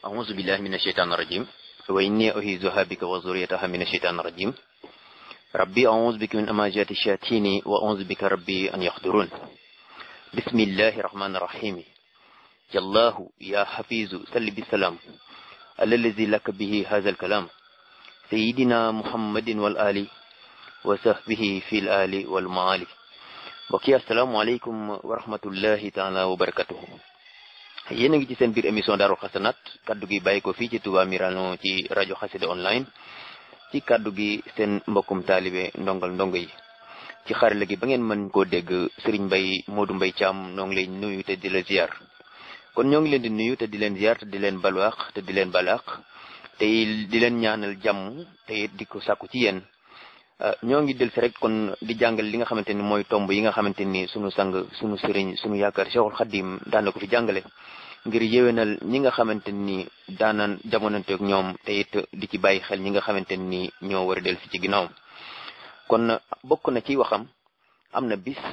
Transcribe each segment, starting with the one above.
أعوذ بالله من الشيطان الرجيم وإني أعيذها بك وذريتها من الشيطان الرجيم ربي أعوذ بك من أماجات الشياطين وأعوذ بك ربي أن يحضرون بسم الله الرحمن الرحيم يا الله يا حفيظ سل بالسلام على الذي لك به هذا الكلام سيدنا محمد والآل وصحبه في الآل والمعالي mbokk asalaamaaleykum wa rahmatullahi taala wa barakatuhu yéen a ngi ci seen biir émission Daarul Xasanaat kaddu gi bàyyi ko fii ci Touba Mirano ci rajo Xassida online ci kaddu gi seen mbokkum taalibe ndongal ndongo yi ci xarala gi ba ngeen mën koo dégg Serigne Mbaye Modou Mbaye Thiam noo ngi lay nuyu te di la ziar kon ñoo ngi leen di nuyu te di leen ziar te di leen balwaax te di leen balaax te di leen ñaanal jàmm te di ko sàkku ci yéen ñoo ngi del si rek kon di jàngal li nga xamante ni mooy tomb yi nga xamante ni sunu sang sunu sëriñ sunu yaakaar Cheikhul Khadim daan na ko fi jàngale ngir yéwénal ñi nga xamante ni daanaan jamonanteeg ñoom te it di ci bàyyi xel ñi nga xamante ni ñoo war a del si ci ginnaawam kon bokk na ci waxam am na bis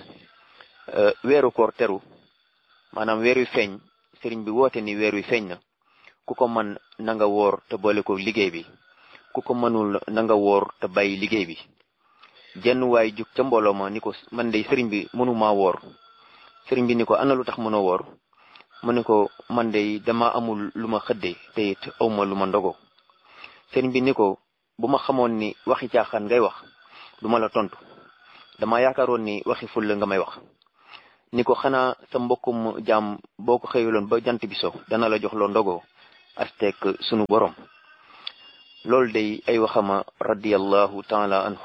weeru koor teru maanaam weer wi feeñ sëriñ bi woote ni weer wi feeñ na ku ko man na nga woor te boole ko liggéey bi ku ko mënul na nga woor te bàyyi liggéey bi jenn waay jug ca mbooloo ma ni ko man de sëriñ bi mënumaa woor sëriñ bi ni ko ana lu tax mënoo woor mu ne ko man de dama amul lu ma xëdde te it awma lu ma ndogo sëriñ bi ni ko bu ma xamoon ni waxi caaxaan ngay wax du ma la tontu dama yaakaaroon ni waxi fulla nga may wax ni ko xanaa sa mbokkum jaam boo ko xëyuloon ba jant bi so dana la jox loo ndogo astek sunu borom loolu day ay waxama radiyallahu taala anhu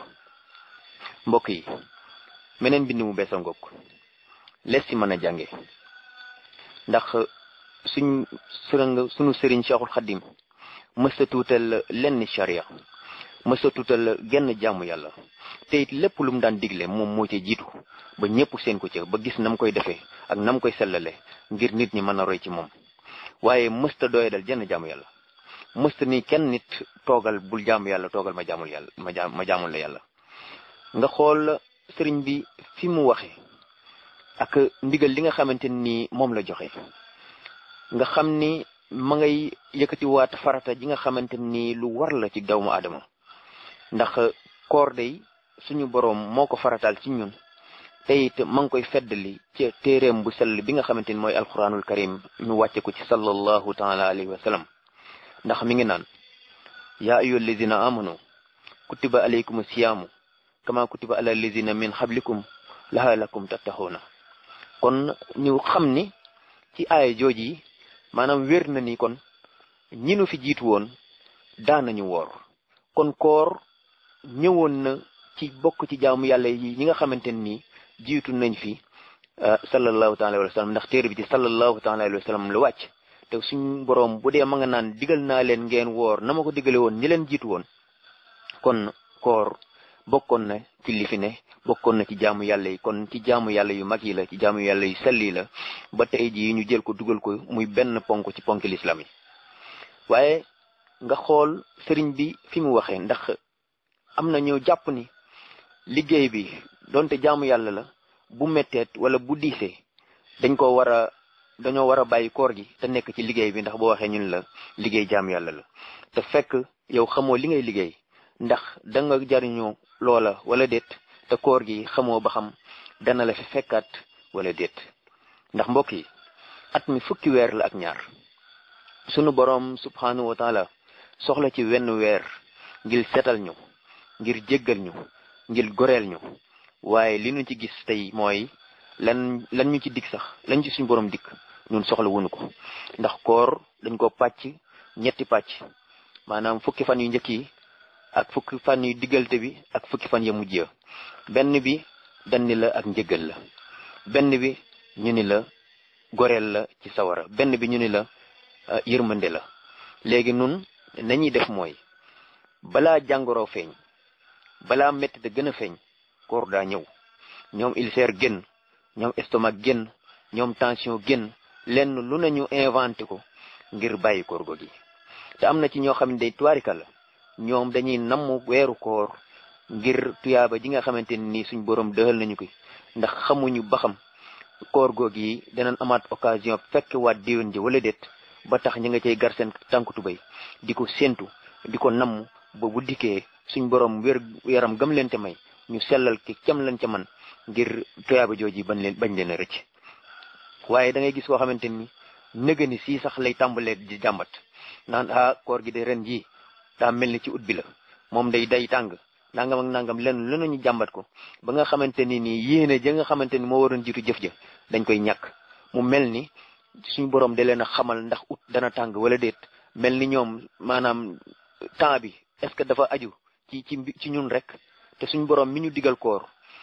mbokk yi meneen bind mu bees a ngoog lees ci mën a jànge ndax suñ sërëng suñu sëriñ Cheikhul Khadim mësta tuutal lenn charia mësta tuutal genn jaamu yàlla te it lépp lu mu daan digle moom moo ca jiitu ba ñëpp seen ko ca ba gis nam koy defee ak nam koy sellale ngir nit ñi mën a roy ci moom waaye mësta doyadal jenn jaamu yàlla mësta ni kenn nit toogal bul jaamu yàlla toogal ma jaamul yàlla ma jaam ma jaamul la yàlla nga xool sëriñ bi fi mu waxe ak ndigal li nga xamante ni moom la joxe nga xam ni ma ngay yëkkati waat farata ji nga xamante ni lu war la ci doomu aadama ndax koor day suñu boroom moo ko farataal ci ñun te it ma ngi koy feddali ci téeréem bu sell bi nga xamante ni mooy alquranul karim ñu wàcce ko ci sallallahu taala alayhi wa sallam ndax mi ngi naan yaa ayyuha allazina amanu kutiba alaykum siyaamu kama kutiba ala allazina min xablikum laalakum tattaxuuna kon ñu xam ni ci aaya jooj yi maanaam wér na ni kon ñi nu fi jiitu woon daanañu woor kon koor ñëwoon na ci bokk ci jaamu yàlla yi ñi nga xamante ni jiitu nañ fi sallallahu taala alayhi wa sallam ndax téere bi ci sallallahu taala alayhi wa sallam la wàcc te suñ boroom bu dee ma nga naan digal naa leen ngeen woor na ma ko digale woon ñi leen jiitu woon kon koor bokkoon na ci li fi ne bokkoon na ci jaamu yàlla yi kon ci jaamu yàlla yu mag yi la ci jaamu yàlla yu selli la ba tey jii ñu jël ko dugal ko muy benn ponk ci ponk lislaam yi waaye nga xool sëriñ bi fi mu waxee ndax am na ñu jàpp ni liggéey bi donte jaamu yàlla la bu metteet wala bu diisee dañ ko war a dañoo war a bàyyi koor gi te nekk ci liggéey bi ndax boo waxee ñun la liggéey jaamu yàlla la te fekk yow xamoo li ngay liggéey ndax da nga jariñoo loola wala déet te koor gi xamoo ba xam dana la fi fekkaat wala déet ndax mbokk yi at mi fukki weer la ak ñaar sunu boroom subhanahu wa taala soxla ci wenn weer ngir setal ñu ngir jéggal ñu ngir goreel ñu waaye li ñu ci gis tey mooy lan lan ñu ci dikk sax lañ ci suñu boroom dikk ñun soxla wunu ko ndax koor dañ ko pàcc ñetti pàcc maanaam fukki fan yu njëkk yi ak fukki fan yu diggante bi ak fukki fan ya mujj ya benn bi danni la ak njëgal la benn bi ñu ni la goreel la ci sawara benn bi ñu ni la yërmande la léegi nun nañuy def mooy balaa jàngoro feeñ balaa métti da gën a feeñ koor daa ñëw ñoom ulcère génn ñoom estomac génn ñoom tension génn lenn lu nañu inventé ko ngir bàyyi koor go gi te am na ci ñoo xam ne day tuwaarika la ñoom dañuy namm weeru koor ngir tuyaaba ji nga xamante ni suñ borom dëxal nañu ko ndax xamuñu ba xam koor googu yi danañ amaat occasion fekk waat déwén ji wala déet ba tax ñi nga cay gar seen tànku tubéy di ko séentu di ko namm ba bu dikkee suñ borom wér yaram gam leen ca may ñu sellal ki cam leen ca man ngir tuyaaba jooji bañ leen bañ leen a rëcc waaye da ngay gis koo xamante ni nëga ni sii sax lay tàmbalee di jàmbat naan ah koor gi de ren jii daa mel ni ci ut bi la moom day day tàng nangam ak nangam lenn lu nañu jàmbat ko ba nga xamante ni nii yéene ja nga xamante ni moo waroon jiitu jëf ja dañ koy ñàkk mu mel ni suñu borom da leen a xamal ndax ut dana tàng wala déet mel ni ñoom maanaam temps bi est-ce que dafa aju ci ci ci ñun rek te suñu borom mi ñu digal koor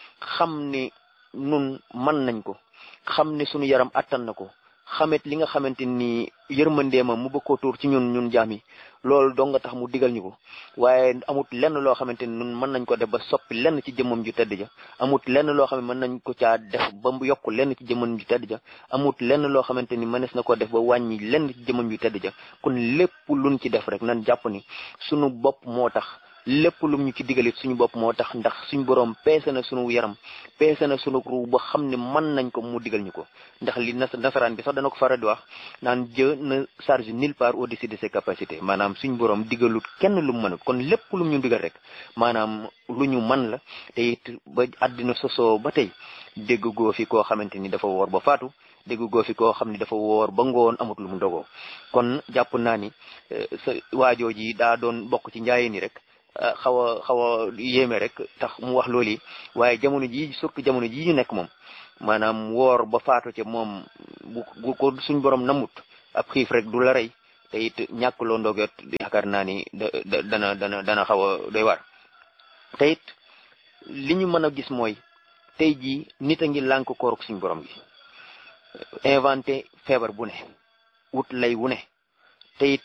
xam ni nun mën nañ ko xam ni suñu yaram attan na ko xamet li nga xamante ni yërmandeema mu bëgg koo tuur ci ñun ñun jaam yi loolu dong nga tax mu digal ñu ko waaye amut lenn loo xamante ni ñun mën nañ ko def ba soppi lenn ci jëmmam ju tedd ja amut lenn loo xam ne mën nañ ko caa def ba mu yokk lenn ci jëmmam ju tedd ja amut lenn loo xamante ni mënees na ko def ba wàññi lenn ci jëmmam ju tedd ja kon lépp luñ ci def rek nan jàpp ni suñu bopp moo tax lépp lum ñu ci digalit suñu bopp moo tax ndax suñu borom peese na suñu yaram peese na suñu ru ba xam ne mën nañ ko mu digal ñu ko ndax li nasaraan bi sax dana ko faral di wax naan Dieu ne charge nulle part au-dessus de ses capacités maanaam suñu borom digalut kenn lu mu mënut kon lépp lum ñu digal rek maanaam lu ñu mën la te it ba àddina sosoo ba tey dégg goo fi koo xamante ni dafa woor ba faatu dégg goo fi koo xam ni dafa woor ba ngoon amut lu mu dogoo kon jàpp naa ni sa waajoo ji daa doon bokk ci njaayeen ni rek xaw a xaw a yéeme rek tax mu wax loolu yi waaye jamono ji surtout jamono ji ñu nekk moom maanaam woor ba faatu ca moom bu bu ko suñ borom namut ab xiif rek du la rey te it ñàkk loo ndoget yaakaar naa ni da dana dana dana xaw a doy war te it li ñu mën a gis mooy tey jii nit a ngi lànk kooruk suñ borom gi inventé feebar bu ne wut lay wu ne te it